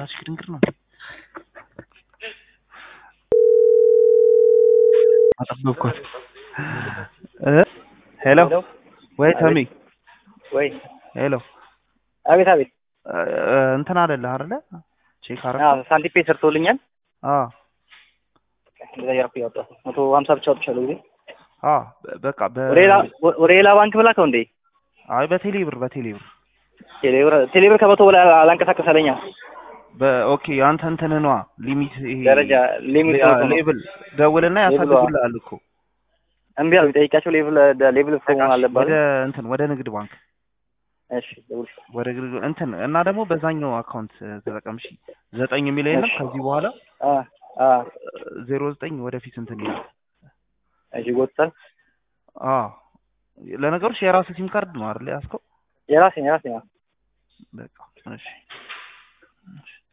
ራስሽ ድንግር ነው አጠበቅኳት። ሄሎ ወይ ተሚ ወይ ሄሎ አቤት አቤት እንትን አለልህ አይደለ? ቼክ አረግ አዎ ሳንቲፔ ሰርቶልኛል አ እንደዛ እያደረኩ እያወጣሁ መቶ ሀምሳ ብቻ ወጥቻለሁ ጊዜ አ በቃ በ ወደ ሌላ ወደ ሌላ ባንክ ብላከው እንዴ አይ በቴሌ ብር በቴሌ ብር ቴሌብር ቴሌብር ከመቶ በላይ አላንቀሳቀሳለኛ በኦኬ አንተ እንትን ነዋ ሊሚት ይሄ ደረጃ ሊሚት ያ ነው። ሌብል ደውልና ሌብሏ። ያሳድጉልሃል እኮ እምቢ አሉ ቢጠይቃቸው ሌቭል ሌቭል መሆን አለባት ወደ እንትን ወደ ንግድ ባንክ እሺ ደውል ወደ ንግድ እንትን እና ደግሞ በዛኛው አካውንት ተጠቀም እሺ ዘጠኝ የሚለው የለም እሺ። ከዚህ በኋላ አ አ ዜሮ ዘጠኝ ወደፊት እንትን ይላል እሺ ጎጥታል አ ለነገሮች የራስህ ሲም ካርድ ነው አይደል ያዝከው የራሴ የራሴ ነው በቃ እሺ እሺ